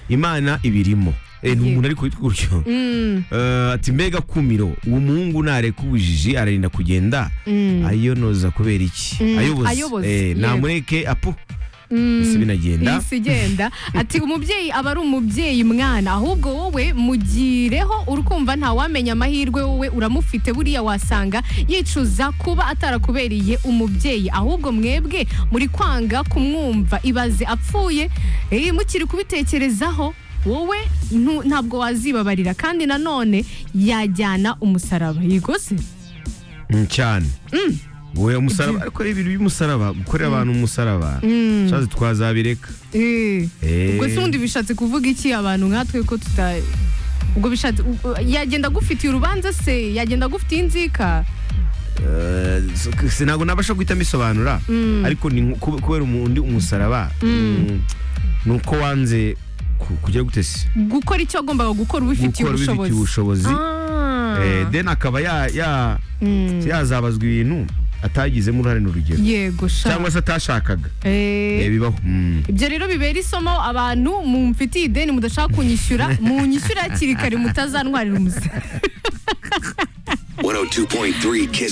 imana ibirimo Eh, ni Ye. umuntu ariko witwa gutyo Eh, ati mbega kumiro uwo muhungu nareka ubujiji ararinda kugenda ayonoza kubera iki Mm, ayoboza ayoboza, Eh, yego. namureke apu isi binagenda isi igenda ati umubyeyi aba ari umubyeyi mwana ahubwo wowe mugireho urukumva ntawamenya amahirwe wowe uramufite buriya wasanga yicuza kuba atarakubereye umubyeyi ahubwo mwebwe muri kwanga kumwumva ibaze apfuye eh, mukiri kubitekerezaho wowe ntu- ntabwo wazibabarira kandi nanone yajyana umusaraba yego se Mm, cyane we umusaraba ariko reba ibintu by'umusaraba gukorera abantu umusaraba shazi twazabireka Eh. Eh. ubwo se ubundi bishatse kuvuga iki abantu nkatwe ko tuta ubwo bishatse ubwo- yagenda agufitiye urubanza se yagenda agufitiye inzika Eh, so- si- ntabwo nabasha guhita mbisobanura ariko ni nko- kube- kubera umu- undi umusaraba mm, ni uko wanze ku- kugira gutesi gukora icyo agombaga gukora ubifitiye gukora ubifitiye ubushobozi ubushobozi Ah. Eh, then akaba ya- ya- Mm. yazabazwa ibintu atagizemo uruhare n'urugero yego sha cyangwa se atashakaga Eh. Eh, bibaho Mm. ibyo rero bibera isomo abantu mumfitiye ideni mudashaka kunyishyura munyishyura hakiri kare mutazantwarira umusa 102.3 Kiss